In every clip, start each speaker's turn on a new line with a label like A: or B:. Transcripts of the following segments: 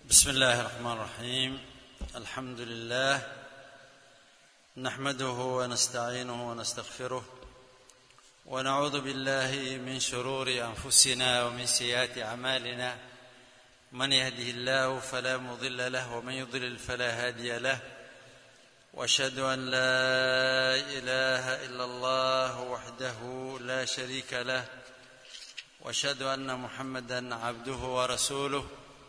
A: بسم الله الرحمن الرحيم الحمد لله نحمده ونستعينه ونستغفره ونعوذ بالله من شرور انفسنا ومن سيئات اعمالنا من يهده الله فلا مضل له ومن يضلل فلا هادي له واشهد ان لا اله الا الله وحده لا شريك له واشهد ان محمدا عبده ورسوله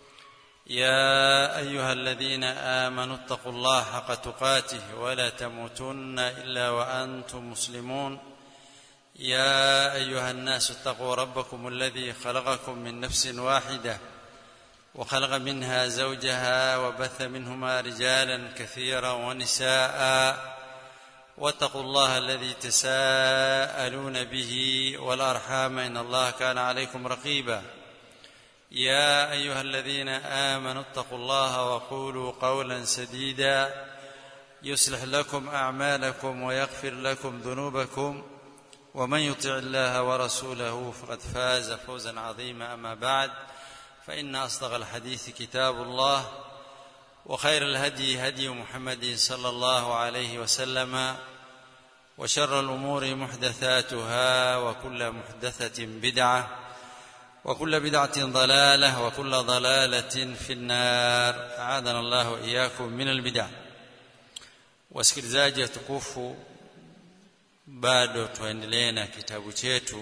A: يا ايها الذين امنوا اتقوا الله حق تقاته ولا تموتن الا وانتم مسلمون يا ايها الناس اتقوا ربكم الذي خلقكم من نفس واحده وخلق منها زوجها وبث منهما رجالا كثيرا ونساء واتقوا الله الذي تساءلون به والارحام ان الله كان عليكم رقيبا يا ايها الذين امنوا اتقوا الله وقولوا قولا سديدا يصلح لكم اعمالكم ويغفر لكم ذنوبكم ومن يطع الله ورسوله فقد فاز فوزا عظيما اما بعد فان اصدق الحديث كتاب الله وخير الهدي هدي محمد صلى الله عليه وسلم وشر الامور محدثاتها وكل محدثه بدعه وكل بدعة ضلالة وكل ضلالة في النار أعاذنا الله وإياكم من البدع wasikilizaji watukufu bado tuendelee na kitabu chetu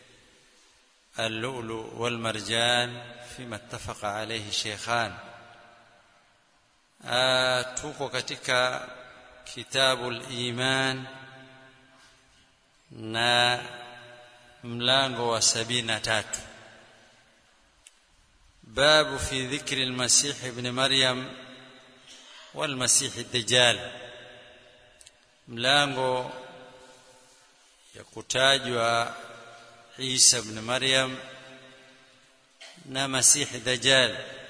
A: اللؤلؤ والمرجان فيما اتفق عليه شيخان tuko katika kitabu al-iman na mlango wa sabini na tatu باب في ذكر المسيح ابن مريم والمسيح الدجال mlango ya kutajwa Isa ibn Maryam na Masih Dajjal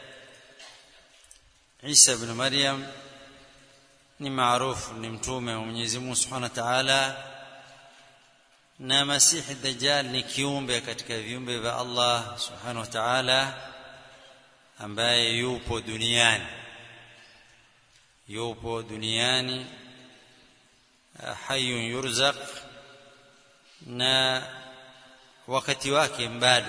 A: Isa ibn Maryam ni maarufu ni mtume wa Mwenyezi Mungu Subhanahu wa Ta'ala na Masih Dajjal ni kiumbe katika viumbe vya Allah Subhanahu wa Ta'ala ambaye yupo duniani yupo duniani hayun yurzaq na wakati wake bado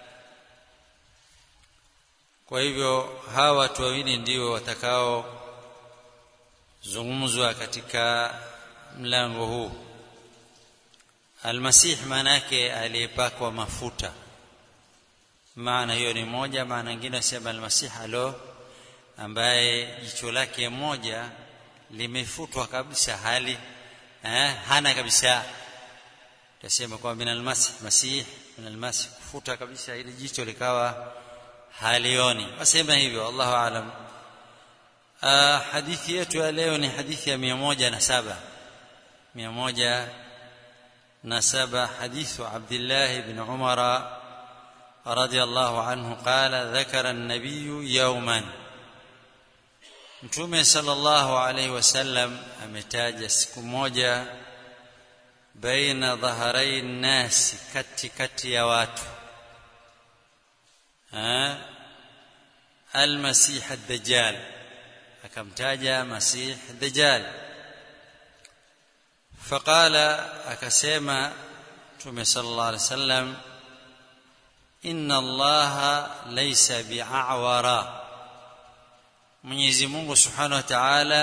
A: kwa hivyo hawa watu wawili ndio watakao zungumzwa katika mlango huu almasih maana yake aliyepakwa mafuta maana hiyo ni moja maana nyingine sema almasih alo ambaye jicho lake moja limefutwa kabisa hali eh, hana kabisa tasema kwamba min almasih masih min almasih kufuta kabisa ile jicho likawa halioni wasema hivyo Allahu aalam hadithi yetu ya leo ni hadithi ya 107 107 hadithu Abdullah ibn Umara رضي الله عنه قال ذكر النبي يوما mtume sallallahu alaihi wasallam ametaja siku moja baina dhaharai nasi kati kati ya watu almasih ad-dajjal akamtaja masih ad-dajjal faqala akasema mtume sallallahu alaihi wasallam inna allaha laysa bi'awara Mwenyezi Mungu Subhanahu wa Ta'ala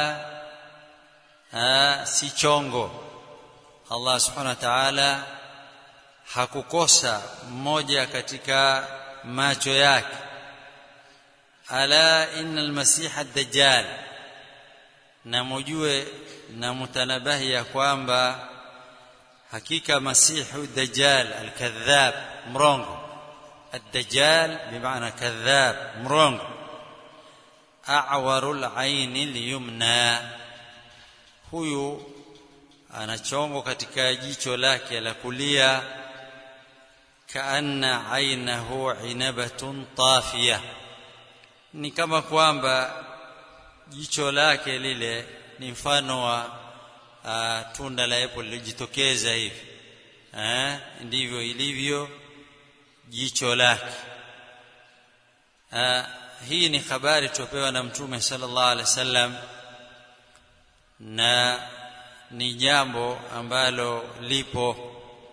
A: si chongo Allah Subhanahu wa Ta'ala hakukosa mmoja katika macho yake ala innal masiha ad-dajjal na mujue na mutanabahi ya kwamba hakika masihu dajjal al-kadhab mrongo الدجال بمعنى كذاب مرونغ أعور العين اليمنى huyu ana chongo katika jicho lake la kulia kaanna ainahu inabatun tafiya ni kama kwamba jicho lake lile ni mfano wa uh, tunda la apple lilijitokeza hivi eh ndivyo ilivyo jicho lake hii ni habari tupewa na mtume sallallahu alaihi wasallam na ni jambo ambalo lipo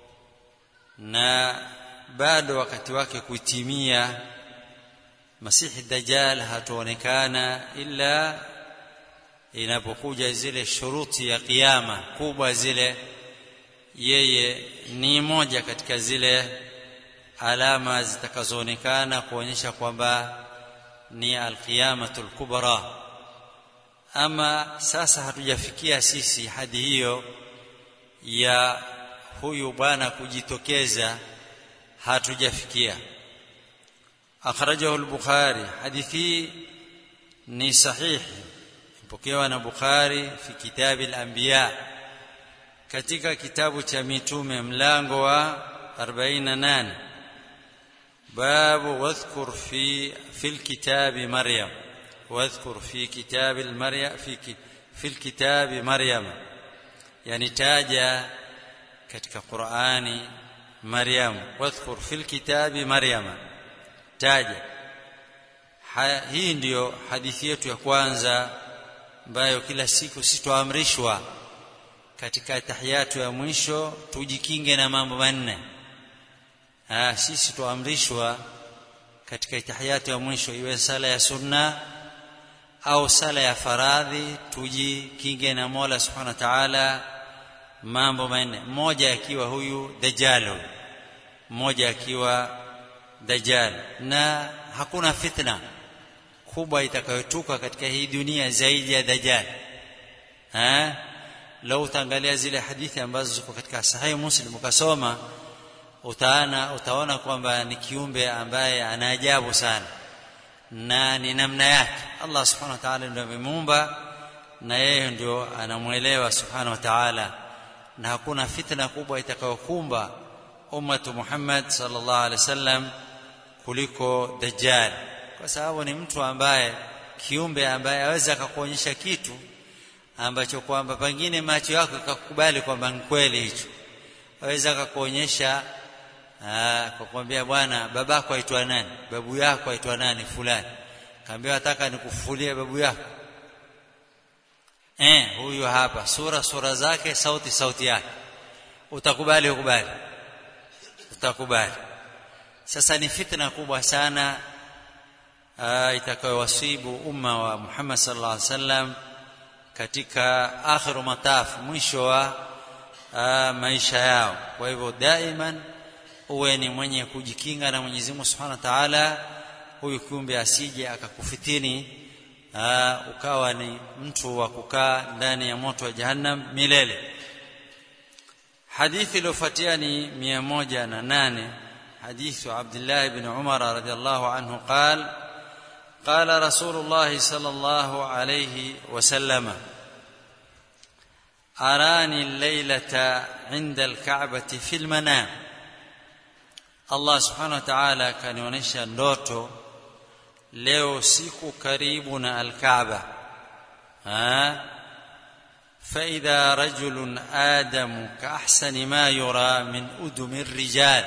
A: na bado wakati wake kutimia masihi dajjal hataonekana ila inapokuja zile shuruti ya kiyama kubwa zile yeye ni moja katika zile alama zitakazoonekana kuonyesha kwamba ni alqiyamatul kubra ama sasa hatujafikia sisi hadi hiyo ya huyu bwana kujitokeza hatujafikia akhrajahu al-bukhari hadithi ni sahihi ipokewa na bukhari fi kitabi al-anbiya katika kitabu cha mitume mlango wa 48 babu wadhkur fi fi al-kitab maryam واذكر في كتاب المريم في في الكتاب مريم يعني تاجا katika Qur'ani Maryam wadhkur fil kitabi Maryam taja ha, hii ndiyo hadithi yetu ya kwanza ambayo kila siku sitoamrishwa katika tahiyatu ya mwisho tujikinge na mambo manne ah sisi tuamrishwa katika tahiyatu ya mwisho iwe sala ya sunna au sala ya faradhi tujikinge na Mola Subhanahu wa Ta'ala mambo manne mmoja akiwa huyu dajjal mmoja akiwa dajjal na hakuna fitna kubwa itakayotuka katika hii dunia zaidi ya dajjal eh lau utaangalia zile hadithi ambazo ziko katika sahihi muslim ukasoma utaana utaona kwamba ni kiumbe ambaye ana ajabu sana na ni namna yake Allah subhanahu wa ta'ala ndio amemuumba na yeye ndio anamuelewa subhanahu wa ta'ala na hakuna fitna kubwa itakayokumba ummatu Muhammad sallallahu alaihi wasallam kuliko dajjal kwa sababu ni mtu ambaye kiumbe ambaye aweza akakuonyesha kitu ambacho kwamba pengine macho yako ikakubali kwamba ni kweli hicho aweza akakuonyesha kwa kumwambia bwana babako aitwa nani babu yako aitwa nani fulani kaambia nataka nikufufulie babu yako eh huyu hapa sura sura zake sauti sauti yake utakubali ukubali utakubali sasa ni fitna kubwa sana itakayowasibu umma wa Muhammad sallallahu alaihi wasallam katika akhiru mataf mwisho wa maisha yao kwa hivyo daiman uwe ni mwenye kujikinga na Mwenyezi Mungu Subhanahu wa Ta'ala huyu kiumbe asije akakufitini aa, ukawa ni mtu wa kukaa ndani ya moto wa jahannam milele hadithi iliyofuatia ni 108 hadithu Abdullah ibn Umar radhiyallahu anhu قال قال رسول الله صلى الله عليه وسلم أراني الليلة عند الكعبة في المنام Allah subhanahu wa ta'ala akanionyesha ndoto leo siku karibu na al-Kaaba فإذا رجل آدم كأحسن ما يرى من أدم الرجال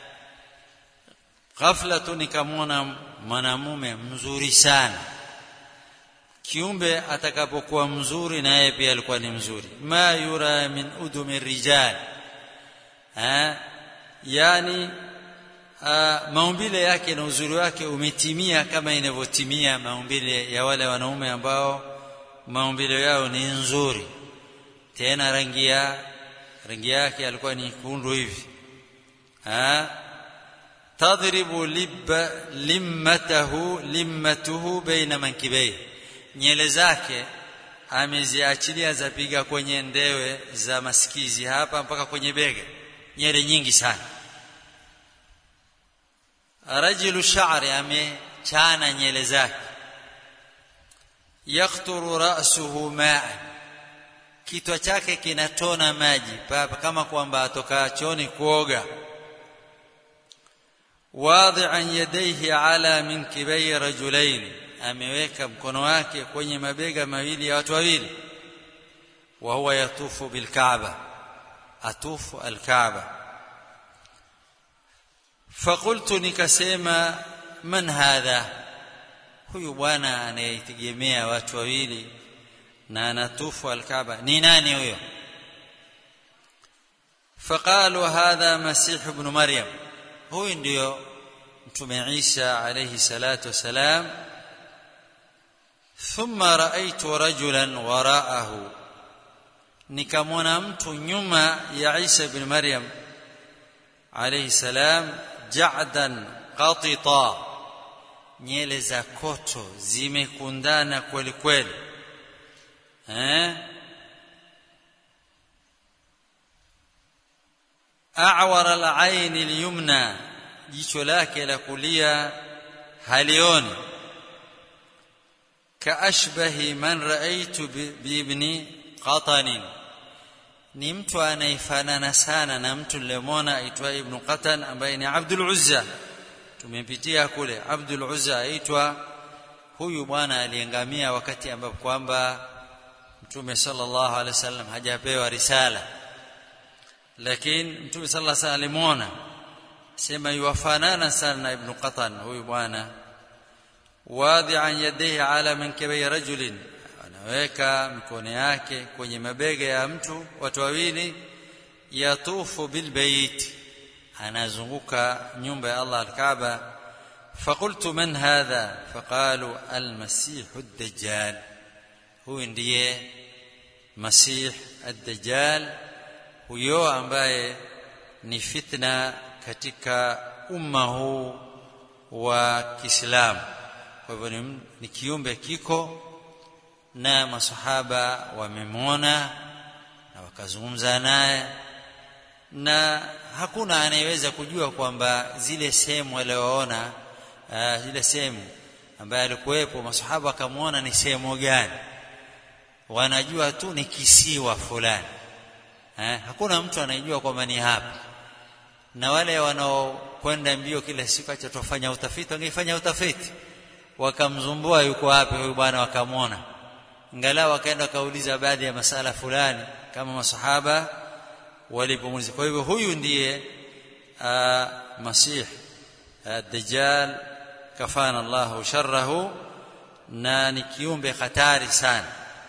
A: ghafla nikamwona mwanamume mzuri sana kiumbe atakapokuwa mzuri na yeye pia alikuwa ni mzuri ma yura min udumi rijal ha yani uh, maumbile yake na uzuri wake umetimia kama inavyotimia maumbile ya wale wanaume ambao maumbile yao ni nzuri tena rangi ya rangi yake alikuwa ni kundu hivi ha tadribu libba limmatahu limmatuhu baina mankibei nyele zake ameziachilia zapiga kwenye ndewe za masikizi hapa mpaka kwenye bega nyele nyingi sana rajulu sha'ri amechana nyele zake yakturu ra'suhu ma'a kichwa chake kinatona maji kama kwamba atoka choni kuoga wadi'an yadayhi ala minkibai rajulain ameweka mkono wake kwenye mabega mawili ya watu wawili wa huwa yatufu bilkaaba atufu alkaaba فقلت nikasema man hadha huyu bwana anayetegemea watu wawili na anatufu alkaaba ni nani huyo faqalu hadha masih ibn maryam huyu ndio mtume Isa alayhi salatu wasalam thumma raaitu rajulan waraahu nikamwona mtu nyuma ya Isa ibn Maryam alayhi salam ja'dan qatita nyele za koto zimekundana kweli kweli eh a'wara al-ayn al-yumna jicho lake la kulia halioni kaashbahi man raaitu biibni qatanin ni mtu anayefanana sana na mtu nilimwona aitwa ibn qatan ambaye ni abdul uzza tumepitia kule abdul uzza aitwa huyu bwana aliangamia wakati ambapo kwamba mtume sallallahu alaihi wasallam hajapewa risala lakini mtume sallallahu alaihi wasallam alimuona sema yuwafanana sana na ibn qatan huyu bwana wadhi'an yadayhi ala mankibi rajulin anaweka mikono yake kwenye mabega ya mtu watu wawili yatufu bilbayt anazunguka nyumba ya Allah al-Kaaba فقلت من هذا فقالوا المسيح الدجال هو ndiye مسيح الدجال huyo ambaye ni fitna katika umma huu wa Kiislamu kwa hivyo ni, ni kiumbe kiko na masahaba wamemwona na wakazungumza naye na hakuna anayeweza kujua kwamba zile sehemu aliyoona uh, zile sehemu ambaye alikuwepo masahaba wakamwona ni sehemu gani wanajua tu ni kisiwa fulani eh, hakuna mtu anayejua kwamba ni hapa na wale wanaokwenda mbio kila siku acha tufanya utafiti wangefanya utafiti wakamzumbua yuko wapi huyu bwana wakamwona ingalau wakaenda wakauliza baadhi ya masala fulani kama masahaba walipomuuliza kwa hivyo huyu ndiye masih dajjal kafana Allahu sharrahu na ni kiumbe hatari sana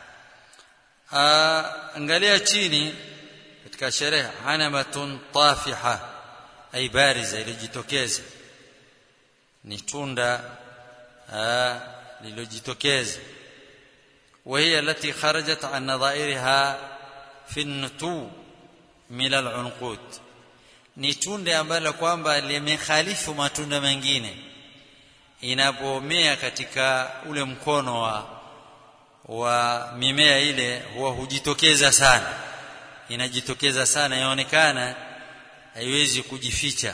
A: angalia chini katika sherehe anamatun tafiha ay bariza ilijitokeza ni tunda lililojitokeza وهي التي خرجت عن نظائرها في النتو من العنقود ni tunde ambalo kwamba limekhalifu matunda mengine inapomea katika ule mkono wa wa mimea ile huwa hujitokeza sana inajitokeza sana inaonekana haiwezi kujificha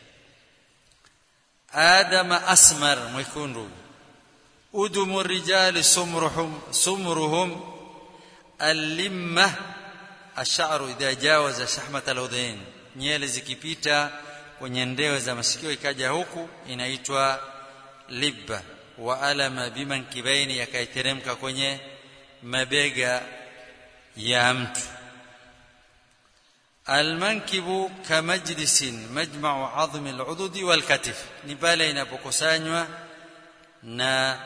A: adama asmar mwekundu udumu rijali sumruhum sumruhum allimma asharu idha jawaza shahmat aludhain nyele zikipita kwenye ndewe za masikio ikaja huku inaitwa libba wa alama bimankibaini yakaiteremka kwenye mabega ya mtu almankibu kamajlisin majma'u 'azmi al'ududi wal katif ni pale inapokusanywa na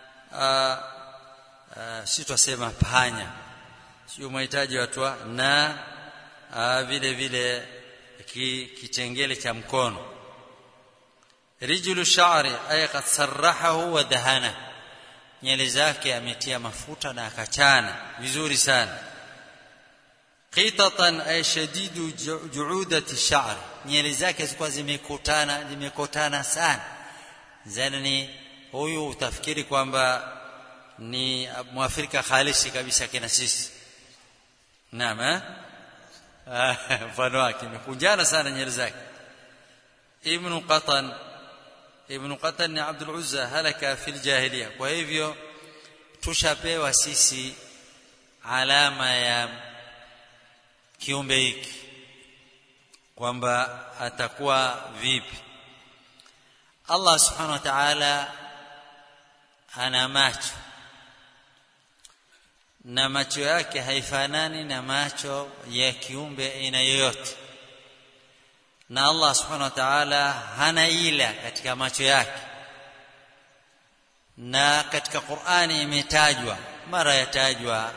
A: si twasema panya sio mahitaji watu na aa, vile vile ki, kitengele cha mkono rijlu sha'ri ay qad sarrahahu wa dahana nyele zake ametia mafuta na akachana vizuri sana qitatan ay shadidu ju'udati sha'r nyele zake zilikuwa zimekutana zimekutana sana zani huyu utafikiri kwamba ni mwafrika halisi kabisa kina sisi naam eh mfano wake imekunjana sana nyele zake ibn qatan ibn qatan ni abdul uzza halaka fil jahiliya kwa hivyo tushapewa sisi alama ya kiumbe hiki kwamba atakuwa vipi Allah subhanahu wa ta'ala ana macho na macho yake haifanani na macho ya kiumbe aina yoyote na Allah subhanahu wa ta'ala hana ila katika macho yake na katika Qur'ani imetajwa mara yatajwa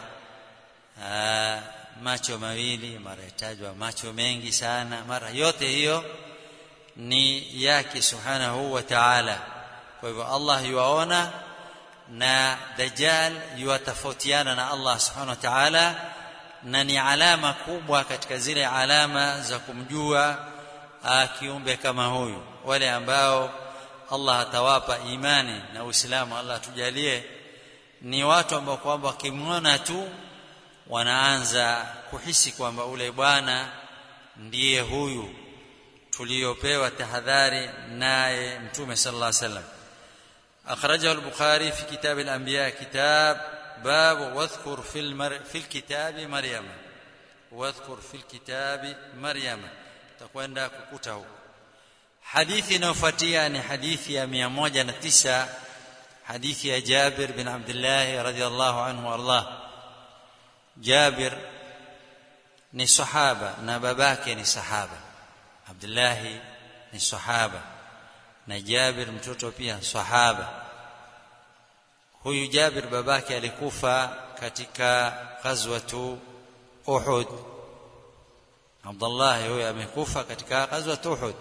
A: macho mawili mara yatajwa macho mengi sana mara yote hiyo ni yake subhanahu wa ta'ala kwa hivyo Allah yuaona na dajjal yuatofautiana na Allah subhanahu wa ta'ala na ni alama kubwa katika zile alama za kumjua kiumbe kama huyu wale ambao Allah atawapa imani na Uislamu Allah atujalie ni watu ambao kwamba wakimwona tu wanaanza kuhisi kwamba ule bwana ndiye huyu tuliopewa tahadhari naye mtume sallallahu alaihi wasallam akhrajahu al-bukhari fi kitab al-anbiya kitab bab wadhkur fi al fi al-kitab maryam wadhkur fi al-kitab maryam takwenda kukuta huko hadithi inayofuatia ni hadithi ya 109 hadithi ya Jabir bin Abdullah radhiyallahu anhu warḍah Jabir ni sahaba na babake ni sahaba Abdullah ni sahaba na Jabir mtoto pia sahaba huyu Jabir babake alikufa katika ghazwatu Uhud Abdullah huyo amekufa katika ghazwatu Uhud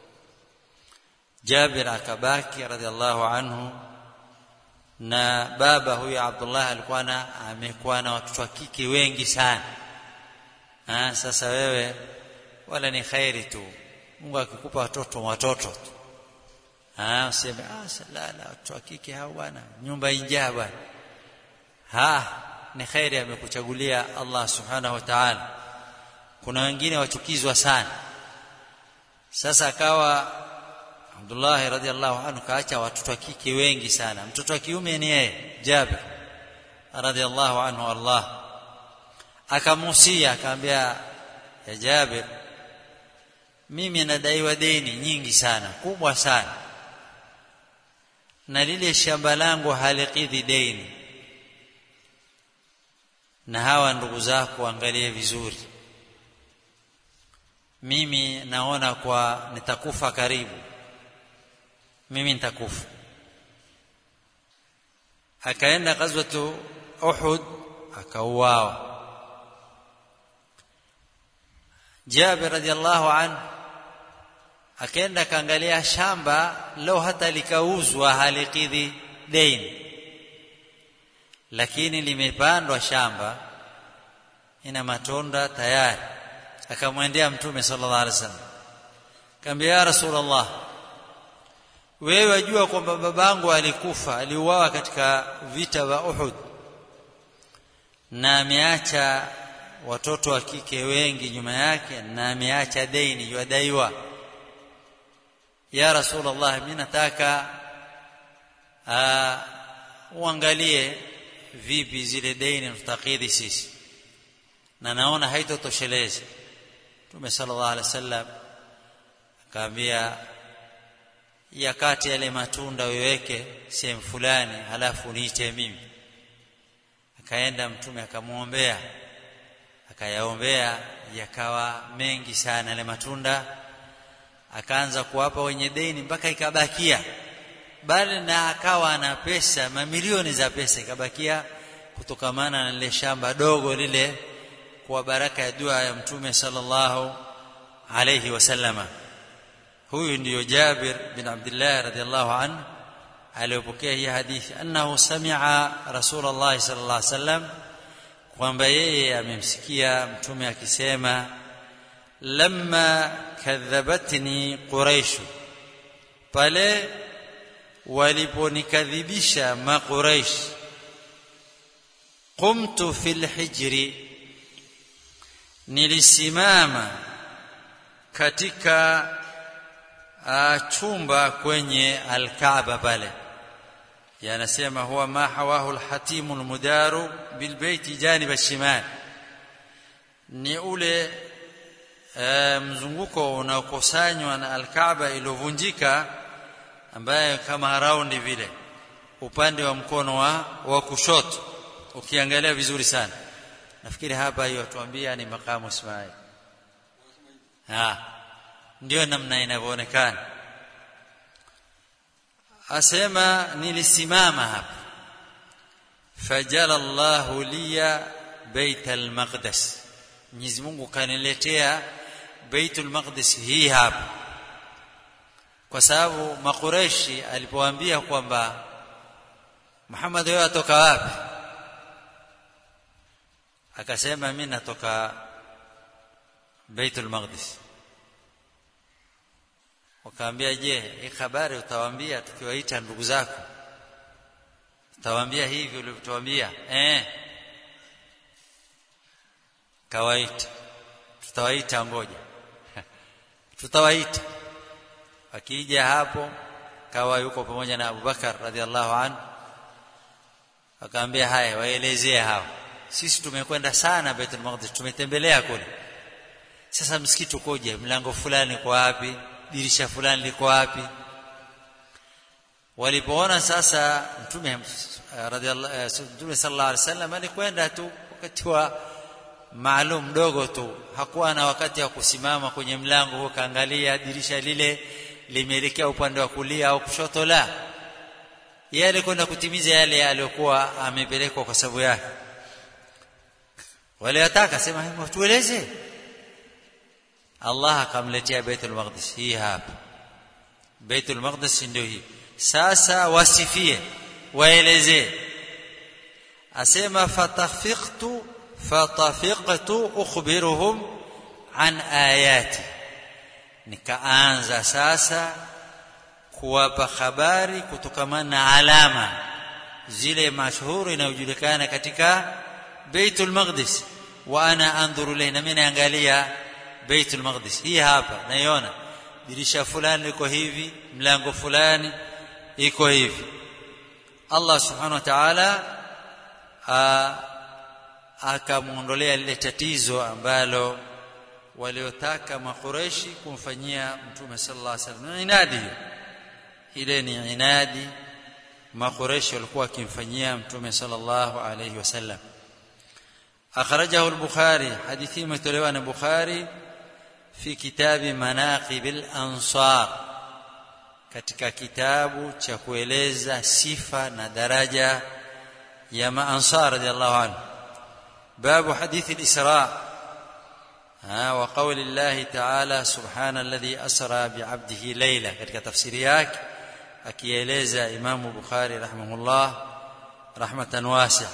A: Jabir akabaki radhiallahu anhu na baba huyu Abdullah alikuwa na amekuwa na watoto wa kike wengi sana ha, sasa wewe wala ni khairi tu Mungu akikupa watoto watoto tu ah useme ah la la watoto wa kike hao bwana nyumba injaa bwana ha ni khairi amekuchagulia Allah subhanahu wa ta'ala kuna wengine wachukizwa sana sasa akawa Abdullah radhiallahu anhu kaacha watoto wa kike wengi sana mtoto wa kiume ni yeye Jabir radhiallahu anhu Allah akamusia akamwambia ya Jabir mimi nadaiwa deni nyingi sana kubwa sana na lile shamba langu halikidhi deni na hawa ndugu zako angalie vizuri mimi naona kwa nitakufa karibu mimi nitakufa akaenda ghazwatu Uhud akauawa Jabir radhiallahu anhu akaenda kaangalia shamba leo hata likauzwa halikidhi deni lakini limepandwa shamba ina matunda tayari akamwendea mtume sallallahu alaihi wasallam akamwambia ya rasulullah wewe wajua kwamba babangu alikufa aliuawa katika vita vya Uhud na ameacha watoto wa kike wengi nyuma yake na ameacha deni yadaiwa ya rasulullah mimi nataka uangalie vipi zile deni tutakidhi sisi na naona haitotosheleza Mtume sallallahu alaihi wasallam akaambia yakati yale matunda uweke sehemu fulani halafu niite mimi akaenda mtume akamwombea akayaombea yakawa mengi sana yale matunda akaanza kuwapa wenye deni mpaka ikabakia bali na akawa na pesa mamilioni za pesa ikabakia kutokamana na lile shamba dogo lile kwa baraka ya dua ya mtume sallallahu alayhi wasallama huyu ndiyo Jabir bin Abdullah radhiallahu anhu aliyopokea hii hadithi annahu sami'a Rasulullah sallallahu alaihi wasallam kwamba yeye amemsikia mtume akisema lamma kadhabatni quraish pale waliponikadhibisha maquraish qumtu fil hijri nilisimama katika uh, chumba kwenye alkaaba pale yanasema huwa ma hawahu alhatimu almudaru bilbaiti janib alshimal ni ule uh, mzunguko unaokusanywa na alkaaba iliyovunjika ambaye kama raundi vile upande wa mkono wa, wa kushoto ukiangalia vizuri sana nafikiri hapa hiyo tuambia ni makamu Ismail ah ndio namna inavyoonekana asema nilisimama hapa fajala Allahu liya bait al-maqdis Mwenyezi Mungu kaniletea Baitul Maqdis hii hapa kwa sababu makureshi alipoambia kwamba Muhammad wewe atoka wapi akasema mimi natoka Baitul Maqdis wakaambia je hii habari utawaambia tukiwaita ndugu zako utawaambia hivi ulivyotuambia eh kawaita tutawaita ngoja tutawaita akija hapo kawa yuko pamoja na Abubakar radhiallahu anhu akaambia haya waelezee hao sisi tumekwenda sana Baitul Maqdis tumetembelea kule sasa msikiti ukoje mlango fulani kwa wapi dirisha fulani liko wapi walipoona sasa mtume radhiallahu mtume sallallahu alaihi wasallam alikwenda tu wakati wa maalum mdogo tu hakuwa na wakati wa kusimama kwenye mlango huo kaangalia dirisha lile limeelekea upande wa kulia au kushoto la yeye alikwenda kutimiza yale aliyokuwa amepelekwa kwa sababu yake wale wataka sema tueleze Allah akamletea Baitul Maqdis hii hapa Baitul Maqdis ndio hii sasa wasifie waelezee asema fatafiqtu fatafiqtu ukhbiruhum an ayati nikaanza sasa kuwapa habari kutokamana na alama zile mashuhuri inayojulikana katika Baitul Maqdis wa ana andhuru ilayhi na mimi naangalia Baitul Maqdis hii hapa naiona dirisha fulani liko hivi mlango fulani iko hivi Allah subhanahu wa ta'ala akamuondolea lile tatizo ambalo waliotaka makureshi kumfanyia mtume sallallahu alaihi wasallam inadi hiyo ile ni inadi makureshi walikuwa wakimfanyia mtume sallallahu alaihi wasallam akhrajahu al-bukhari hadithi imetolewa na bukhari fi kitabi manaqib al-ansar katika kitabu cha kueleza sifa na daraja ya maansar radiyallahu anhu babu hadithi al-isra وقول الله تعالى سبحان الذي أسرى بعبده ليلة katika tafsiri yake akieleza Imam Bukhari rahimahullah rahmatan wasi'a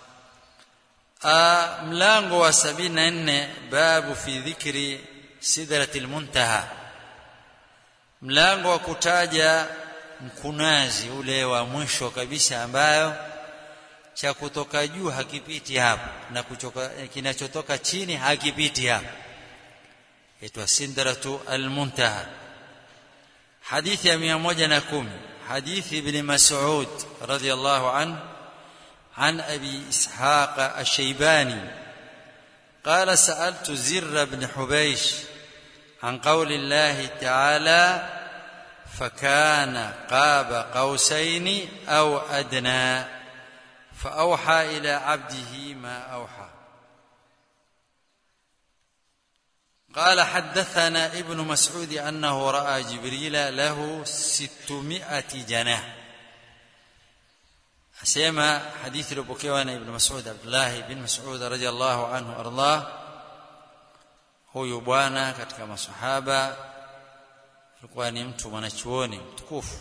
A: mlango wa 74 babu fi dhikri sidratil muntaha mlango wa kutaja mkunazi ule wa mwisho kabisa ambayo cha kutoka juu hakipiti hapo na kuchoka kinachotoka chini hakipiti hapo itwa sindratu almuntaha hadithi ya 110 hadithi ibn mas'ud radiyallahu anhu عن ابي اسحاق الشيباني قال سالت زر بن حبيش عن قول الله تعالى فكان قاب قوسين او ادنى فأوحى إلى عبده ما أوحى قال حدثنا ابن مسعود أنه رأى جبريل له ستمائة جناح أسيما حديث لبكيوانا ابن مسعود عبد الله بن مسعود رضي الله عنه وأرضاه huyu bwana katika masahaba alikuwa ni mtu mwanachuoni mtukufu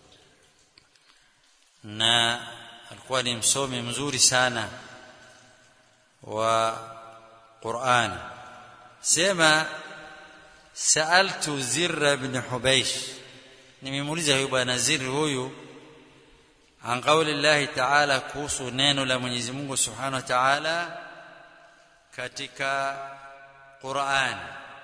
A: na alikuwa ni msomi mzuri sana wa Qur'an sema saaltu Zirra ibn Hubaysh nimemuuliza huyu bwana Zirr huyu an qawli Allah ta'ala kuhusu neno la Mwenyezi Mungu Subhanahu wa Ta'ala katika Qur'an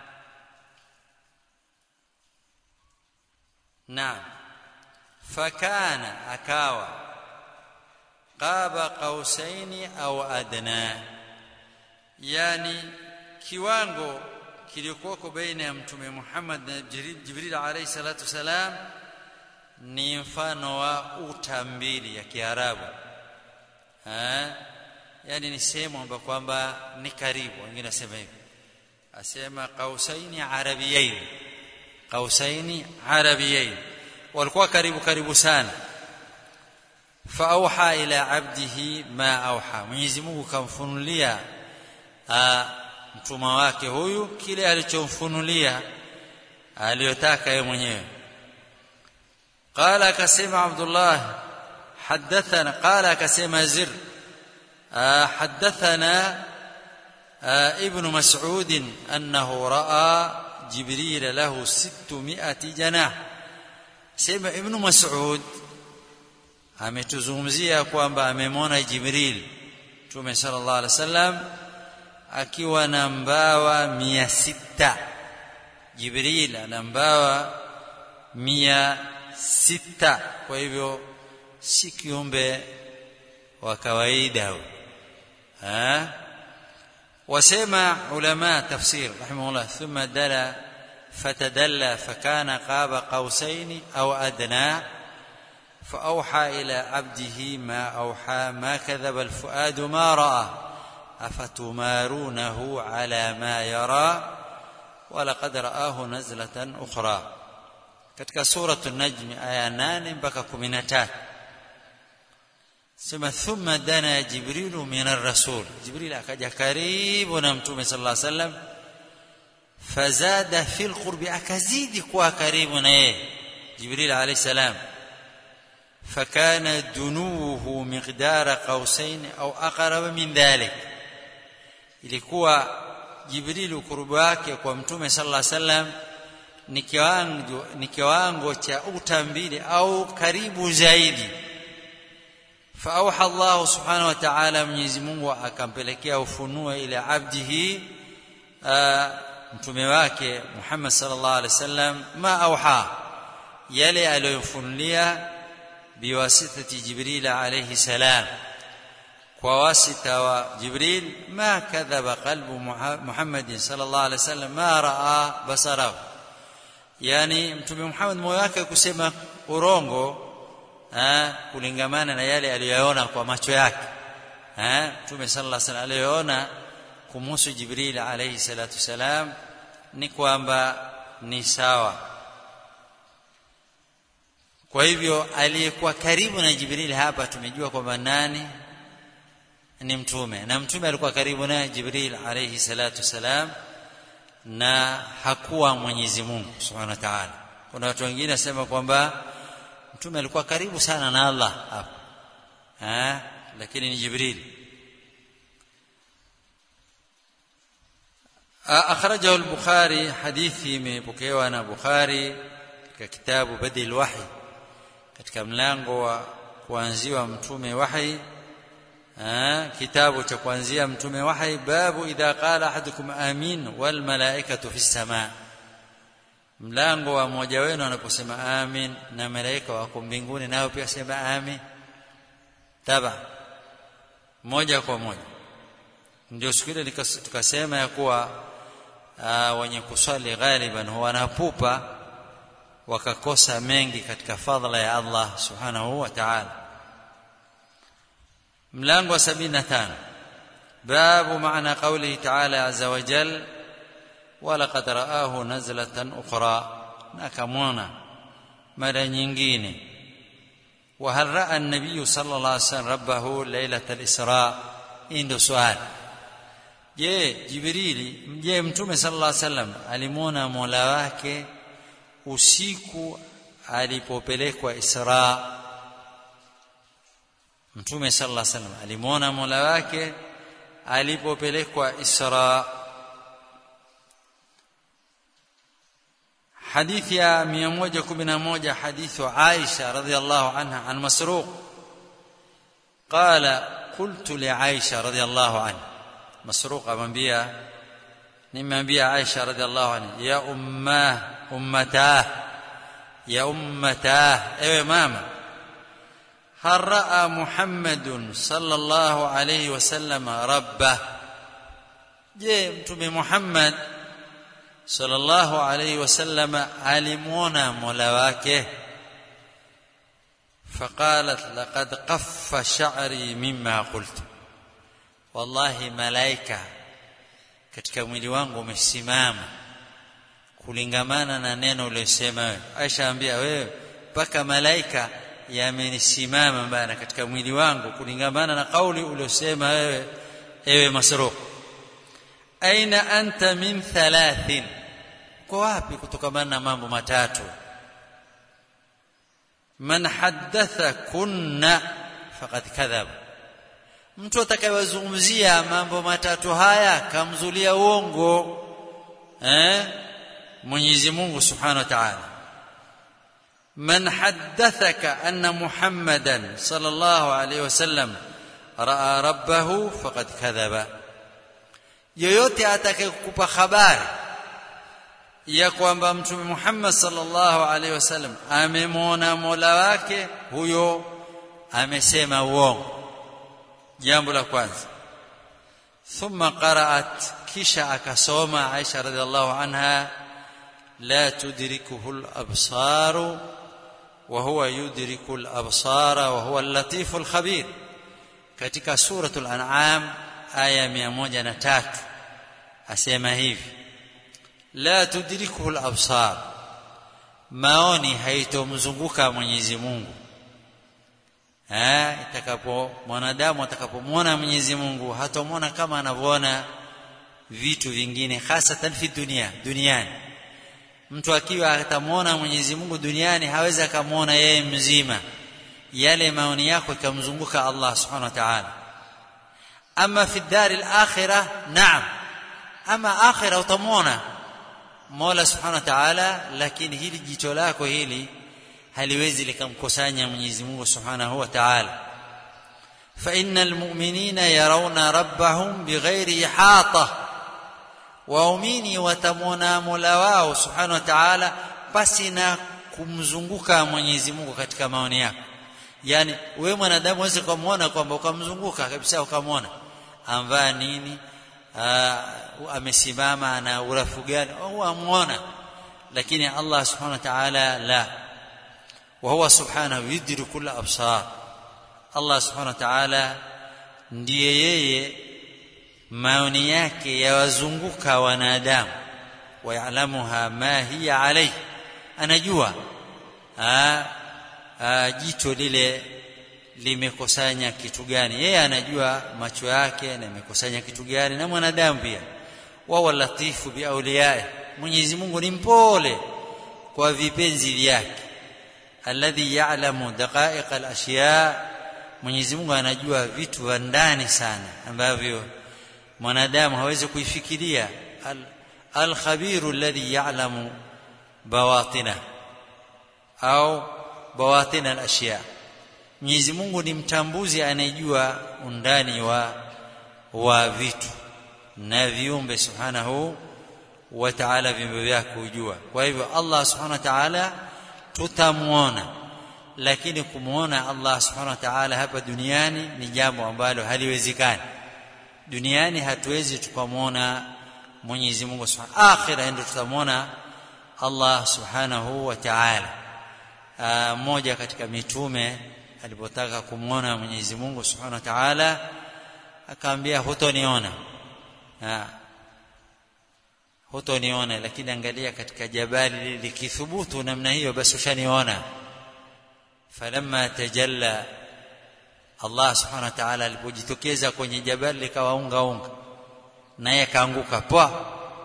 A: Naam fakana akawa qaba qausaini au adna yani kiwango kilikuwako baina ya mtume Muhammad na Jibril alayhi salatu wasalam ni mfano wa uta mbili ya Kiarabu eh yani ni sehemu ambayo kwamba ni karibu wengine nasema hivi asema qausaini arabiyain qausaini arabiyain walikuwa karibu karibu sana faauha ila abdihi ma auha Mwenyezi Mungu kamfunulia mtuma wake huyu kile alichomfunulia aliyotaka yeye mwenyewe qala akasema Abdullah حدثنا قال كسيما زر حدثنا ابن مسعود أنه رأى جبريل له ستمائة جناح سيما ابن مسعود ametuzungumzia kwamba amemwona Jibril Mtume sallallahu alaihi wasallam akiwa na mbawa mia sita Jibril ana mbawa mia sita kwa hivyo si kiumbe wa kawaida huyo wasema ulama tafsir rahimahullah thumma dala fatadalla fakana qaba qausaini au adna فأوحى إلى عبده ما أوحى ما كذب الفؤاد ما رأى أفتمارونه على ما يرى ولقد رآه نزلة أخرى katika suratu najmi aya 8 mpaka 13 sema thumma dana jibrilu min ar-rasul jibril akaja karibu na mtume sallallahu alaihi wasallam fazada fil qurbi akazidi kuwa karibu na yeye jibril alayhi salam فكان دنوه مقدار قوسين او اقرب من ذلك ilikuwa jibril ukurubu wake kwa mtume sallallahu alaihi wasallam ni kiwango ni kiwango cha uta mbili au karibu zaidi faauha Allah subhanahu wa ta'ala Mwenyezi Mungu akampelekea ufunuo ile abdihi mtume wake Muhammad sallallahu alaihi wasallam ma auha yale aliyofunulia biwasitati Jibril alayhi salam kwa wasita wa Jibril ma kadhaba qalbu Muhammad sallallahu alaihi wasallam ma raa basarahu yani mtume Muhammad moyo wake kusema urongo eh, kulingamana na yale aliyoona kwa macho yake eh, mtume sallallahu alaihi wasallam aliyoona kumhusu Jibril alayhi salatu salam ni kwamba ni sawa kwa hivyo aliyekuwa karibu na Jibril hapa tumejua kwamba nani ni mtume na mtume alikuwa karibu naye Jibril alayhi salatu salam na hakuwa Mwenyezi Mungu Subhanahu wa Ta'ala. Kuna watu wengine wasema kwamba mtume alikuwa karibu sana na Allah hapa. Eh? Lakini ni Jibril. أخرجه البخاري حديثي مبكيوا أنا بخاري ككتاب بدء الوحي katika mlango wa kuanziwa mtume wahi kitabu cha kuanzia mtume wahi babu idha qala ahadukum amin wal malaikatu fi samaa mlango wa mmoja wenu anaposema amin na malaika wako mbinguni nao pia sema amin taba moja kwa moja ndio siku ile tukasema ya kuwa wenye kuswali ghaliban huwa wanapupa wakakosa mengi katika fadhila ya Allah subhanahu wa ta'ala mlango wa 75 babu maana qawlihi ta'ala azza wa jal ولقد رآه نزلة أخرى نكمونا مرة nyingine وهل رأى النبي صلى الله عليه وسلم ربه ليلة الإسراء ndio swali je jibrili je mtume sallallahu alaihi wasallam alimwona mola wake usiku alipopelekwa Isra Mtume sallallahu alaihi wasallam alimwona Mola wake alipopelekwa Isra حديث يا 111 حديث عائشة رضي الله عنها عن مسروق قال قلت لعائشة رضي الله عنها مسروق أمبيا نمبيا عائشة رضي الله عنها يا أماه أمتاه يا أمتاه أيوة ماما هل رأى محمد صلى الله عليه وسلم ربه je mtume Muhammad sallallahu alayhi wasallam alimuona mola wake فقالت لقد قف شعري مما قلت والله malaika katika mwili wangu umesimama kulingamana na neno uliyosema wewe Aisha ambia wewe mpaka malaika yamenisimama bana katika mwili wangu kulingamana na kauli uliosema wewe ewe masruq aina anta min thalathin kwa wapi kutokamana na mambo matatu man haddatha kunna faqad kadhaba mtu atakayewazungumzia mambo matatu haya kamzulia uongo eh Mwenyezi Mungu Subhanahu wa Ta'ala man haddathaka anna Muhammadan sallallahu alayhi wasallam raa rabbahu faqad kadhaba yoyote atakayekupa habari ya kwamba mtume Muhammad sallallahu alaihi wasallam amemwona Mola wake huyo amesema uongo jambo la kwanza thumma qaraat kisha akasoma Aisha radhiallahu anha la tudrikuhu al-absar wa huwa yudriku al-absara wa huwa al-latif al-khabir katika suratul an'am aya 103 asema hivi la tudrikuhu al-absar maoni haitomzunguka Mwenyezi Mungu eh itakapo mwanadamu atakapomwona Mwenyezi Mungu hatomwona kama anavyoona vitu vingine hasatan fi dunia duniani mtu akiwa atamwona Mwenyezi Mungu duniani hawezi akamwona yeye mzima yale maoni yako ikamzunguka Allah subhanahu wa ta'ala ama fi dari al-akhirah naam ama akhirah utamwona Mola subhanahu wa ta'ala lakini hili jicho lako hili haliwezi likamkusanya Mwenyezi Mungu subhanahu wa ta'ala fa innal mu'minina yarawna rabbahum bighairi ihata waumini watamwona Mola wao subhanahu wa ta'ala basi na kumzunguka Mwenyezi Mungu katika maoni yako yani wewe mwanadamu uweze kumwona kwamba ukamzunguka kabisa ukamwona amvaa nini uh, amesimama na urafu gani au amwona lakini Allah subhanahu wa ta'ala la wa huwa subhanahu yudriku kull absar Allah subhanahu wa ta'ala ndiye yeye maoni yake yawazunguka wanadamu wayalamuha ma hiya alayhi anajua a, a, jicho lile limekusanya kitu gani yeye anajua macho yake na imekusanya kitu gani na mwanadamu pia wa latifu bi awliyai Mwenyezi Mungu ni mpole kwa vipenzi vyake alladhi ya'lamu daqa'iq al-ashya Mwenyezi Mungu anajua vitu vya ndani sana ambavyo mwanadamu hawezi kuifikiria al-khabiru alladhi ya'lamu bawatina au bawatina al-ashya Mwenyezi Mungu ni mtambuzi anayejua undani wa wa vitu na viumbe subhanahu wa ta'ala viumbe vyake kujua kwa hivyo Allah subhanahu wa ta'ala tutamuona lakini kumuona Allah subhanahu wa ta'ala hapa duniani ni jambo ambalo haliwezekani duniani hatuwezi tukamwona Mwenyezi Mungu subhanahu akhira ndio tutamuona Allah subhanahu wa ta'ala mmoja katika mitume alipotaka kumwona Mwenyezi Mungu Subhanahu wa Ta'ala akaambia hutoniona ah hutoniona lakini angalia katika jabali likithubutu namna hiyo basi ushaniona falamma tajalla Allah Subhanahu wa Ta'ala alipojitokeza kwenye jabali likawaunga unga naye akaanguka poa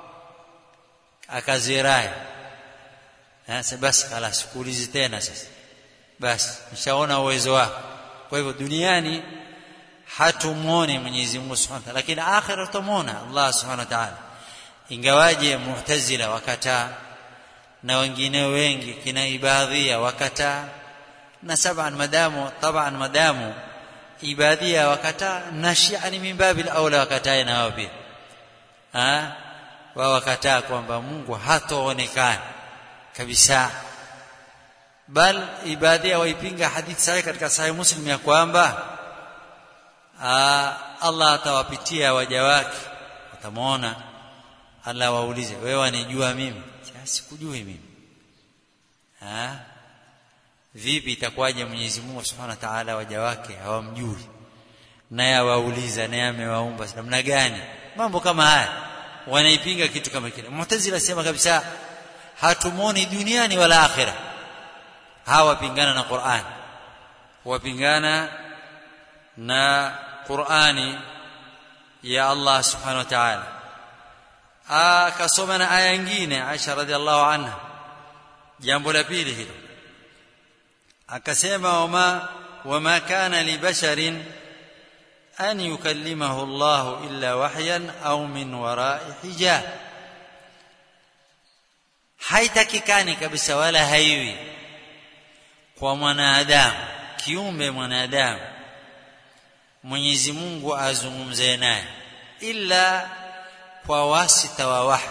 A: akazirai sasa basi kala sikuulizi tena sasa basi nishaona uwezo wako kwa hivyo duniani hatumuone Mwenyezi Mungu Subhanahu wa Ta'ala lakini akhira tumuona Allah Subhanahu wa Ta'ala ingawaje mu'tazila wakataa na wengine wengi kina ibadhia wakataa na saban madamu taban madamu ibadhia wakataa na shia ni mimbabi aula wakataa na wao pia ah wao wakataa kwamba Mungu hataonekana kabisa bal ibadhia waipinga hadithi sahihi katika sahih muslim ya kwamba Allah atawapitia waja wake watamwona Allah waulize wewe wanijua mimi sikujui mimi ha vipi itakuwaje Mwenyezi Mungu Subhanahu wa Ta'ala waja wake hawamjui naye awauliza naye amewaumba namna gani mambo kama haya wanaipinga kitu kama kile Mu'tazila sema kabisa hatumuoni duniani wala akhirah hawa pingana na Qur'an wapingana na Qur'ani ya Allah subhanahu wa ta'ala akasoma na aya nyingine Aisha radhiallahu anha jambo la pili hilo akasema wama wama kana li basharin an yukallimahu Allah illa wahyan au min wara'i hijab haitakikani kabisa wala haiwi kwa mwanadamu kiumbe mwanadamu Mwenyezi Mungu azungumze naye illa kwa wasita wa wahi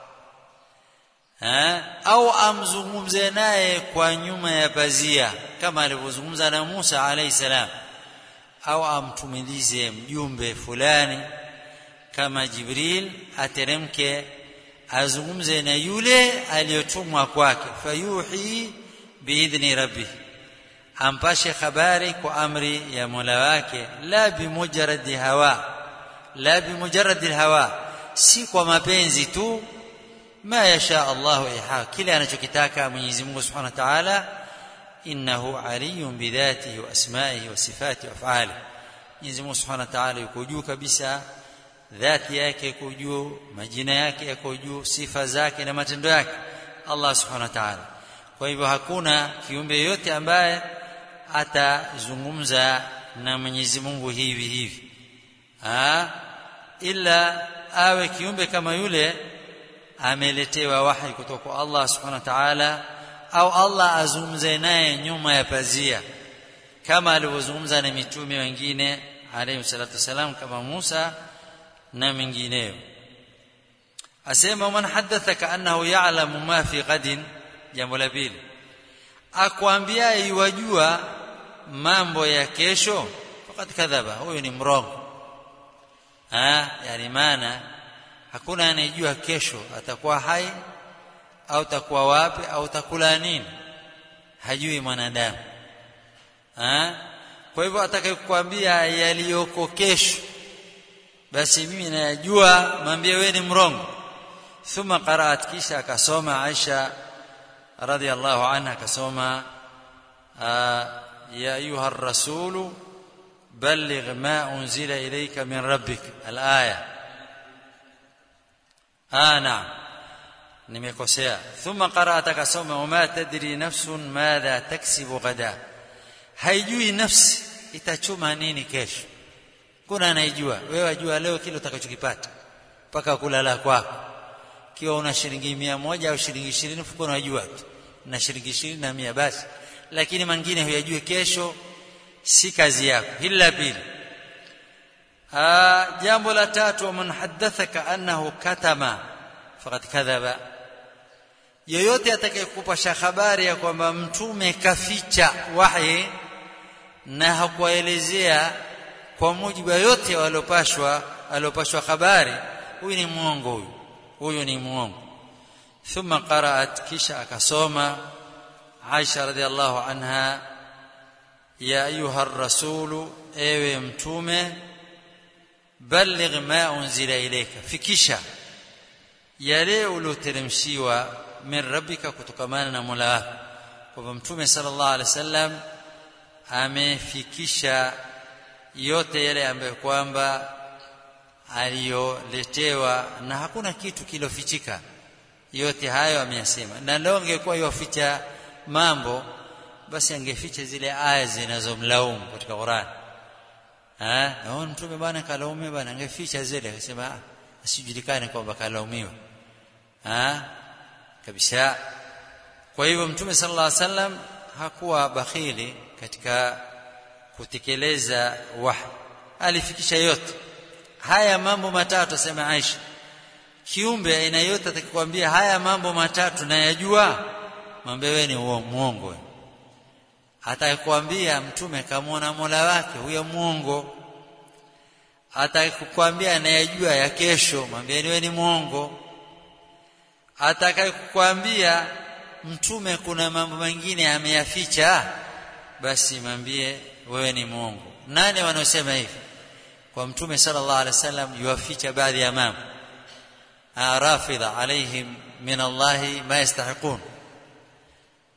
A: ha? au amzungumze naye kwa nyuma ya pazia kama alivyozungumza na Musa alayhi salam au amtumilize mjumbe fulani kama Jibril ateremke azungumze na yule aliyotumwa kwake fayuhi biidhni rabbih ampashe habari kwa amri ya Mola wake la bimujarradi hawa la bimujarradi hawa si kwa mapenzi tu ma yasha Allahu iha kile anachokitaka Mwenyezi Mungu Subhanahu wa Ta'ala innahu aliyun bidhatihi wa asma'ihi wa sifatihi wa af'alihi Mwenyezi Mungu Subhanahu wa Ta'ala yuko juu kabisa dhati yake iko juu majina yake yako juu sifa zake na matendo yake Allah Subhanahu wa Ta'ala kwa hivyo hakuna kiumbe yote ambaye atazungumza na Mwenyezi Mungu hivi hivi ha? ila awe kiumbe kama yule ameletewa wahi kutoka kwa Allah subhanahu wa ta'ala au Allah azungumze naye nyuma ya pazia kama alivyozungumza na mitume wengine alayhi salatu wasalam kama Musa na mengineyo asema man hadathaka annahu ya'lamu ma fi ghadin jambo la pili akwambia iwajua mambo ya kesho fakat kadhaba huyo ni mrongo ah yani maana hakuna anayejua kesho atakuwa hai au takuwa wapi au takula nini hajui mwanadamu ah kwa hivyo atakayekwambia yaliyoko kesho basi mimi nayajua mwambie wewe ni mrongo thumma qaraat kisha akasoma Aisha radhiallahu anha akasoma ya ayuha ar-rasulu بلغ ما أنزل إليك من ربك الآية آه نعم nimekosea thumma qara'at akasoma wama tadri nafsun madha taksibu ghada haijui nafsi itachuma nini kesho kuna anayejua wewe wajua leo kile utakachokipata mpaka kulala kwako kiwa una shilingi mia moja au shilingi ishirini fuko unajua tu na shilingi ishirini na mia basi lakini mengine huyajui kesho si kazi yako hili la pili jambo la tatu man hadathaka annahu katama faqad kadhaba yoyote atakayekupasha habari ya kwamba mtume kaficha wahi na hakuwaelezea kwa mujibu yote waliopashwa aliopashwa habari huyu ni muongo huyu huyu ni muongo thumma qaraat kisha akasoma Aisha radhiallahu anha ya ayuha rasulu ewe mtume balligh ma unzila ilayka fikisha yale ulioteremshiwa min rabbika kutokamana na Mola wako kwa mtume sallallahu alaihi wasallam amefikisha yote yale ambayo kwamba aliyoletewa na hakuna kitu kilofichika yote hayo ameyasema na leo angekuwa yoficha mambo basi angeficha zile aya zinazomlaumu katika Qur'an eh na mtume bwana kalaumiwa bwana angeficha zile akasema asijulikane kwamba kalaumiwa eh kabisa kwa hivyo mtume sallallahu alaihi wasallam hakuwa bakhili katika kutekeleza wahi alifikisha yote haya mambo matatu asema Aisha kiumbe aina yote atakikwambia haya mambo matatu nayajua mwambie wewe ni muongo atakwambia mtume kamwona Mola wake huyo muongo atakukwambia anayejua ya kesho mwambie wewe ni muongo atakayekwambia mtume kuna mambo mengine ameyaficha basi mwambie wewe ni muongo nani wanaosema hivi kwa mtume sallallahu alaihi wasallam yuwaficha baadhi ya mambo rafidha alaihim min Allah ma yastahiqun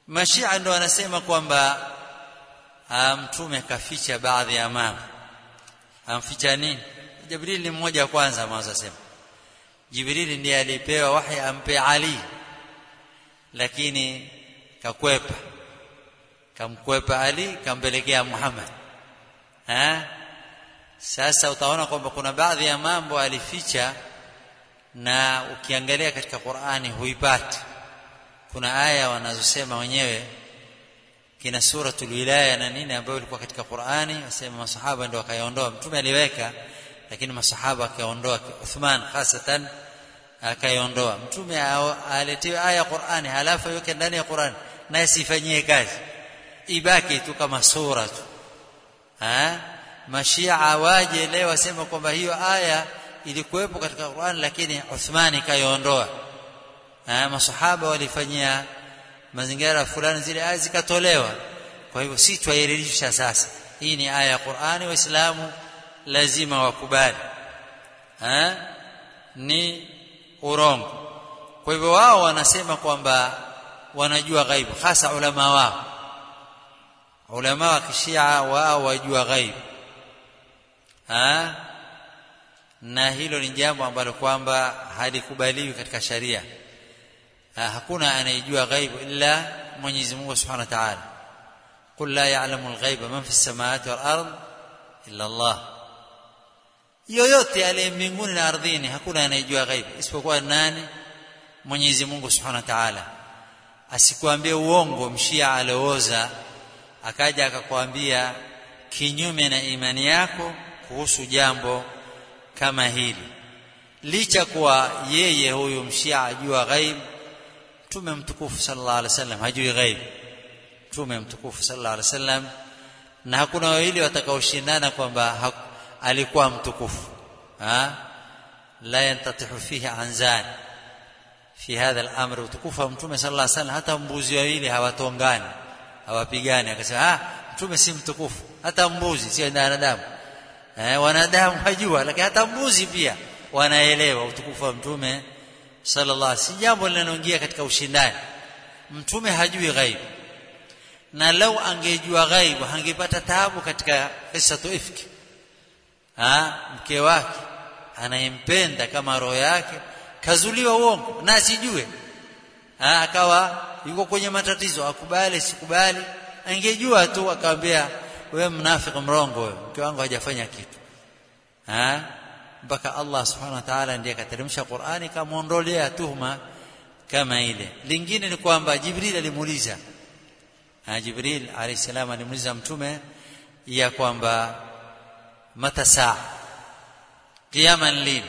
A: mashia ndo wanasema kwamba mtume kaficha baadhi ya mambo amficha nini jibril ni mmoja kwanza mwanzo sema jibril ndiye alipewa wahi ampe ali lakini kakwepa kamkwepa ali kampelekea muhammad ha? sasa utaona kwamba kuna baadhi ya mambo alificha na ukiangalia katika Qur'ani huipati kuna aya wanazosema wenyewe kina suratul wilaya na nini ambayo ilikuwa katika Qur'ani wasema masahaba ndio wakaiondoa mtume aliweka lakini masahaba akaondoa Uthman hasatan akaiondoa mtume aletewe aya Qur'ani halafu iweke ndani ya Qur'ani naye sifanyie kazi ibaki tu kama sura tu ha mashia waje leo wasema kwamba hiyo aya ilikuwepo katika Qur'an lakini Uthmani kaiondoa ah masahaba walifanyia mazingira fulani zile aya zikatolewa kwa hivyo si tuairidhisha sasa hii ni aya ya Qur'ani waislamu lazima wakubali ah ni urongo kwa hivyo wao wanasema kwamba wanajua ghaibu hasa ulama wao ulama wa kishia wao wajua ghaibu ah na hilo ni jambo ambalo kwamba halikubaliwi katika sharia hakuna anayejua ghaibu illa Mwenyezi Mungu Subhanahu wa Ta'ala qul la ya'lamu al-ghaiba man fi as-samawati wal-ard illa Allah yoyote aliye mbinguni na ardhini hakuna anayejua ghaibu isipokuwa nani Mwenyezi Mungu Subhanahu wa Ta'ala asikwambie uongo mshia alooza akaja akakwambia kinyume na imani yako kuhusu jambo kama hili licha kuwa yeye huyu mshia ajua ghaib mtume mtukufu sallallahu alaihi wasallam hajui ghaib mtume mtukufu sallallahu alaihi wasallam na hakuna wawili watakaoshindana kwamba alikuwa mtukufu ha la yantatihu fihi anzan fi hadha al-amr utukufu wa mtume sallallahu alaihi wasallam hata mbuzi wawili hawatongani hawapigani akasema ah mtume si mtukufu hata mbuzi si wanadamu eh wanadamu hajua lakini hata mbuzi pia wanaelewa utukufu wa mtume sallallahu alaihi si jambo linaloingia katika ushindani mtume hajui ghaibu na lau angejua ghaibu hangepata taabu katika qissatu ifki ah mke wake anayempenda kama roho yake kazuliwa uongo na asijue ah akawa yuko kwenye matatizo akubali sikubali angejua tu akamwambia wewe mnafiki mrongo wewe mke wangu hajafanya kitu ah mpaka Allah subhanahu wa ta'ala ndiye akateremsha Qur'ani kamuondolea tuhuma kama ile lingine ni kwamba Jibril alimuuliza ah Jibril alayhi salam alimuuliza mtume ya kwamba mata saa kiyama lini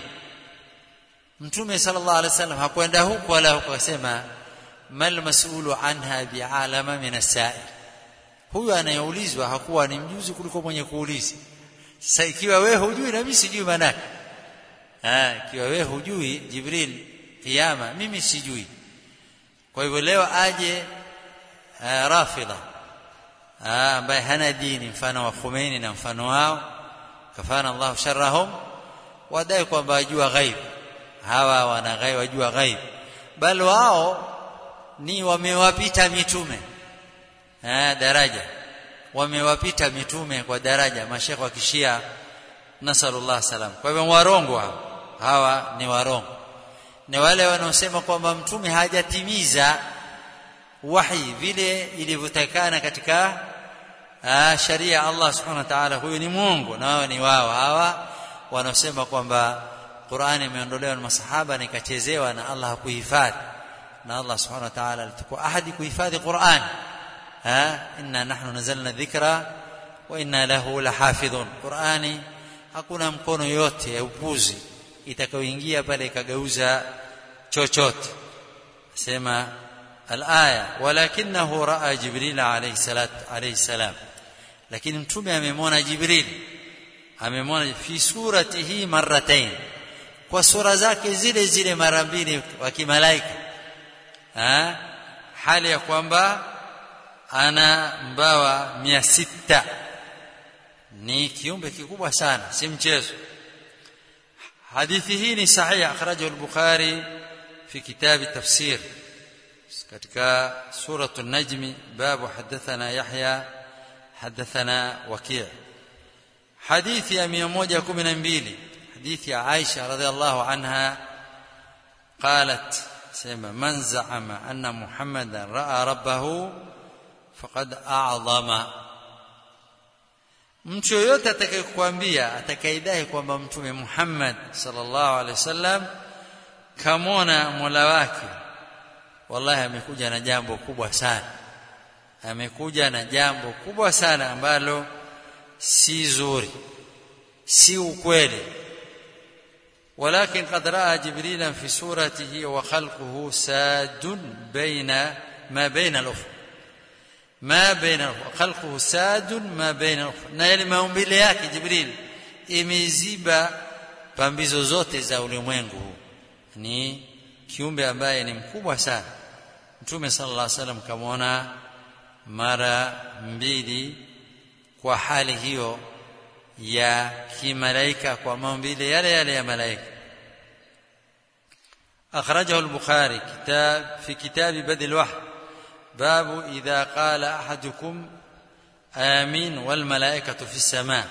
A: mtume sallallahu alaihi wasallam hakwenda huko wala huko akasema mal mas'ulu anha bi'alama min as-sa'il huyu anayeulizwa hakuwa ni mjuzi kuliko mwenye kuuliza sasa ikiwa wewe hujui na mimi sijui manake ah ikiwa wewe hujui jibril kiyama mimi sijui kwa hivyo leo aje rafidha ambaye hana dini mfano wa Khomeini na mfano wao kafana Allah sharrahum wadai kwamba wajua ghaib hawa wana ghaib wajua ghaib bal wao ni wamewapita mitume eh daraja wamewapita mitume kwa daraja mashekhe wa kishia nasallallahu salam kwa hivyo warongo hawa, hawa ni warongo ni wale wanaosema kwamba mtume hajatimiza wahi vile ilivyotakana katika sharia Allah subhanahu wa ta'ala huyu ni Mungu na wao ni wao hawa wanaosema kwamba Qur'ani imeondolewa na masahaba na ikachezewa na Allah hakuhifadhi na Allah subhanahu wa ta'ala alitakuwa ahadi kuhifadhi Qur'an ha inna nahnu nazalna dhikra wa inna lahu lahafidhun Qur'ani hakuna mkono yote ya upuzi itakayoingia pale ikageuza chochote sema الآية ولكنه رأى جبريل عليه الصلاة عليه السلام لكن mtume amemwona Jibril amemwona fi suratihi marratain kwa sura zake zile zile mara mbili wa kimalaika ha hali ya kwamba ana mbawa mia sita ni kiumbe kikubwa sana si mchezo hadithi hii ni sahihi akhrajahu al-bukhari fi kitab tafsir katika suratu an-najm babu hadathana yahya hadathana waki' hadithi ya 112 hadithi ya Aisha radhiallahu anha قالت سيما من زعم أن محمدا رأى ربه فقد أعظم mtu yoyote atakayekwambia atakaidai kwamba mtume Muhammad sallallahu alaihi wasallam kamona Mola wake wallahi amekuja na jambo kubwa sana amekuja na jambo kubwa sana ambalo si zuri si ukweli ولكن قد راى جبريلا في صورته وخلقه ساد بين ما بين الافق ما بين الافق خلقه ساد ما بين الافق na yale maumbile yake jibril imeziba pambizo zote za ulimwengu huu ni kiumbe ambaye ni mkubwa sana mtume sallallahu alaihi wasallam kamwona mara mbili kwa hali hiyo ya kimalaika kwa maumbile yale yale ya malaika أخرجه البخاري كتاب في كتاب بدء الوحي باب إذا قال أحدكم آمين والملائكة في السماء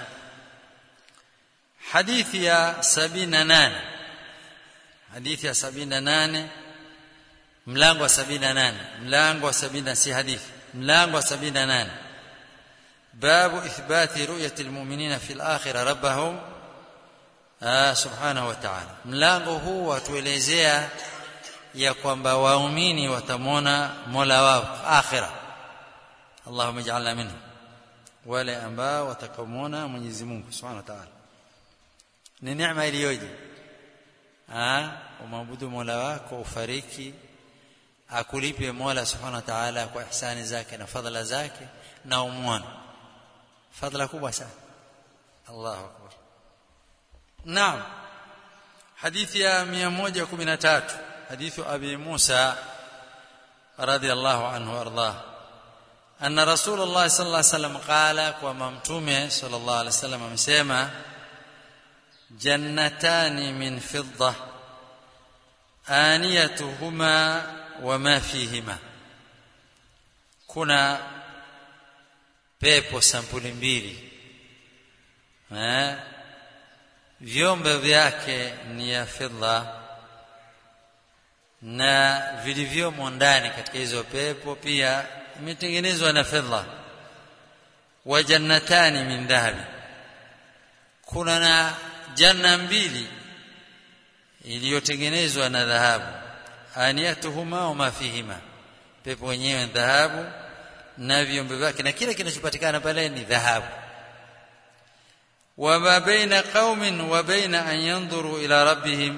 A: حديث يا سبين نان حديث يا سبين نان ملانغو سبين نان ملانغو سبين سي حديث ملانغو سبين نان باب إثبات رؤية المؤمنين في الآخرة ربهم آه سبحانه وتعالى mlango huu watuelezea ya kwamba waumini watamwona Mola wao akhira Allahumma ij'alna minhum wale ambao watakamwona Mwenyezi Mungu Subhanahu wa Ta'ala ni neema iliyoje ah umwabudu Mola wako ufariki akulipe Mola Subhanahu wa Ta'ala kwa ihsani zake na fadhila zake na umwone fadhila kubwa sana Allahu akbar Naam hadithi ya 113 hadithu Abi Musa radiyallahu anhu ardah أن رسول الله صلى الله عليه وسلم قال وما متومه صلى الله عليه وسلم amesema جنتان من فضة آنيتهما وما فيهما kuna pepo sampuli mbili eh vyombo vyake ni ya fedha na vilivyomo ndani katika hizo pepo pia imetengenezwa na fedha wa jannatani min dhahabi kuna na janna mbili iliyotengenezwa na dhahabu aniyatuhuma wa ma fihima pepo wenyewe ni dhahabu na vyombo vyake na kile kinachopatikana pale ni dhahabu وما بين قوم وبين أن ينظروا إلى ربهم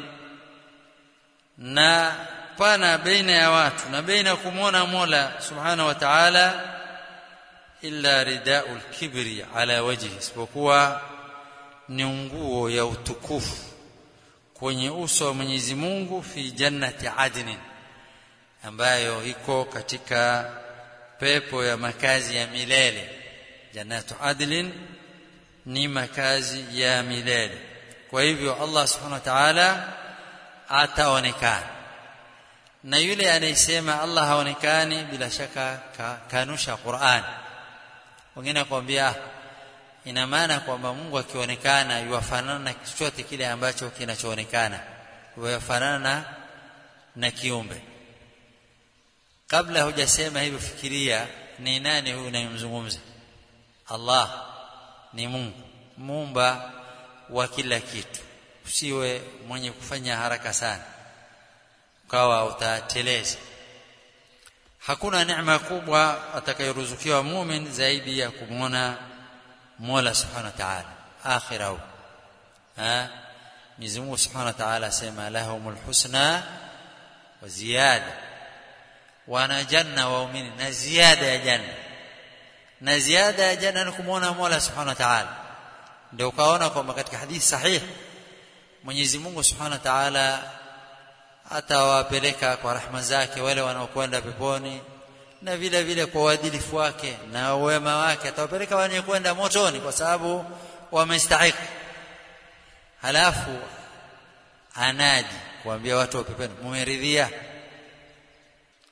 A: na pana baina ya watu na baina kumwona Mola Subhanahu wa Ta'ala illa ridaul kibri ala wajhi isipokuwa ni nguo ya utukufu kwenye uso wa Mwenyezi Mungu fi jannati adnin ambayo iko katika pepo ya makazi ya milele jannatu adlin ni makazi ya milele kwa hivyo Allah subhanahu wa ta'ala ataonekana na yule anayesema Allah haonekani bila shaka ka, kanusha Qur'an wengine akwambia ina maana kwamba Mungu akionekana yuwafanana na chochote kile ambacho kinachoonekana yuwafanana na, na kiumbe kabla hujasema hivyo fikiria ni nani huyu unayemzungumza Allah ni Mungu muumba wa kila kitu usiwe mwenye kufanya haraka sana ukawa utateleza hakuna neema kubwa atakayoruzukiwa mumin zaidi ya kumwona Mola Subhanahu wa Ta'ala akhira hu ha Mwenyezi Mungu Subhanahu wa Ta'ala asema lahumul husna wa ziyada wana janna waumini na ziada ya janna na ziada ya janna ni kumwona Mola Subhanahu wa Ta'ala ndio ukaona kwamba katika hadithi sahihi Mwenyezi Mungu Subhanahu wa Ta'ala atawapeleka kwa rahma zake wale wanaokwenda peponi na vile vile kwa uadilifu wake na wema wake atawapeleka wenye kwenda motoni kwa sababu wamestahiki halafu anadi kuambia watu wa peponi mumeridhia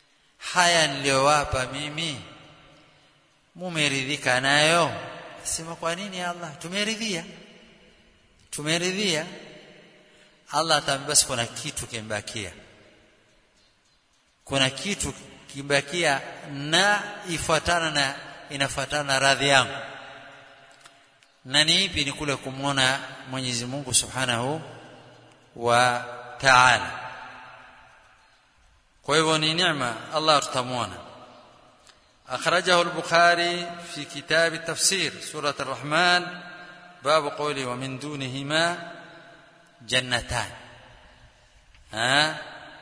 A: haya niliyowapa mimi mumeridhika nayo sema kwa nini Allah tumeridhia tumeridhia Allah atamwambia basi kuna kitu kimbakia kuna kitu kimbakia na ifuatana na inafuatana na radhi yangu na ni ipi ni kule kumwona Mwenyezi Mungu Subhanahu wa Ta'ala kwa hivyo ni neema Allah tutamwona أخرجه البخاري في كتاب التفسير سورة الرحمن باب قوله ومن دونهما جنتان ها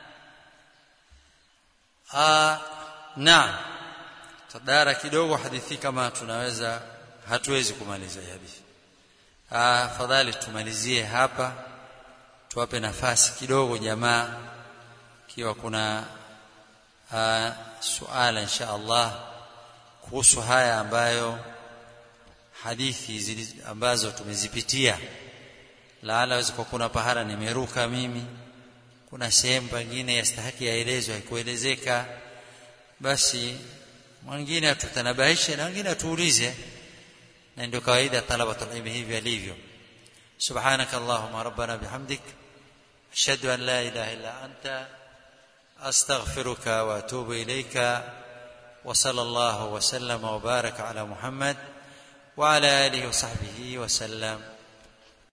A: آه نعم tadara kidogo hadithi kama tunaweza hatuwezi kumaliza hadithi ah fadhali tumalizie hapa tuwape nafasi kidogo jamaa kiwa kuna ah, suala insha Allah kuhusu haya ambayo hadithi zili, ambazo tumezipitia laala waweza kwa kuna pahala nimeruka mimi kuna sehemu pengine yastahiki yaelezwe haikuelezeka basi mwingine atutanabahishe na wengine atuulize na ndio kawaida talabatul ilmi hivi alivyo subhanaka allahumma rabbana bihamdik ashhadu an la ilaha illa anta astaghfiruka wa atubu ilayka wa sallallahu wa sallama wa baraka ala muhammad wa ala alihi wa sahbihi wa sallam